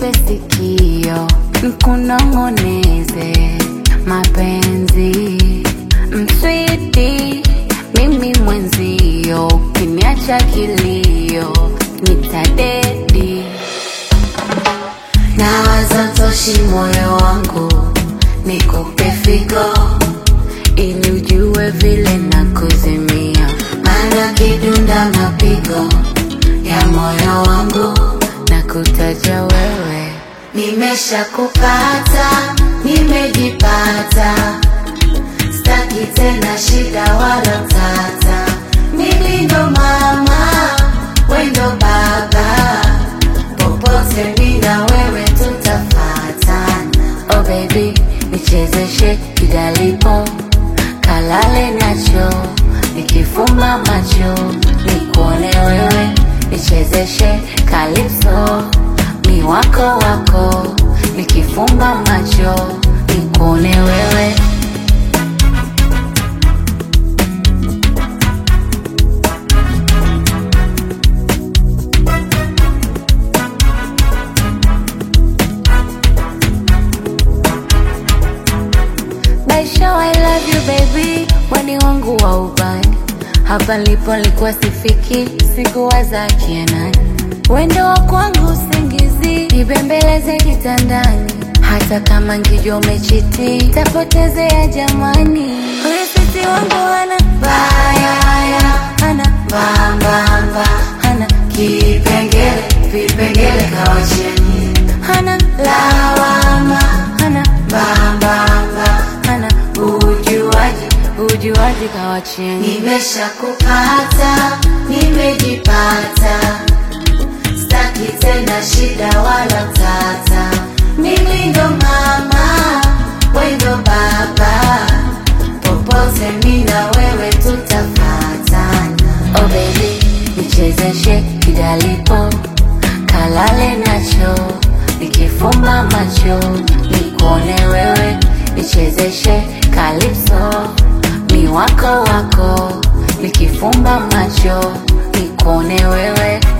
nipe sikio, nkunong'oneze mapenzi mswiti, mimi mwenzio, ukiniacha kilio nitadedi. Nawaza toshi moyo wangu nikupe figo ili ujue vile na kuzimia, maana kidunda mapigo ya moyo wangu na kutaja wewe. Nimeshakupata, nimejipata, staki tena shida wala tata. Mimi ndo mama, we ndo baba, popote mimi na wewe tutafatana. Oh baby, nichezeshe kidalipo, kalale nacho, nikifumba macho, nikuone wewe, nichezeshe kalipso, mi wako wako, nikifumba macho, nikuone wewe. Baisha, I love you baby, weni wangu wa ubani. Hapa nilipo nilikuwa sifiki, sikuwaza kianani. Wendo wa kwangu usingizi, nibembeleze kitandani. Hata kama ngijua umechiti, tapotezea jamani. Rafiki wangu hana baya, hana mbambamba, hana kipengele, vipengele kawacheni, hana lawama, hana mbambamba, hana ujuaji, ujuaji kawacheni. Nimeshakupata, nimejipata, staki tena shida wala tata. Mimi ndo mama, we ndo baba, popote mimi na wewe tutafatana. Oh baby, nichezeshe kidalipo, kalale nacho, nikifumba macho, nikuone wewe, nichezeshe kalipso, mi wako wako, nikifumba macho, nikuone wewe.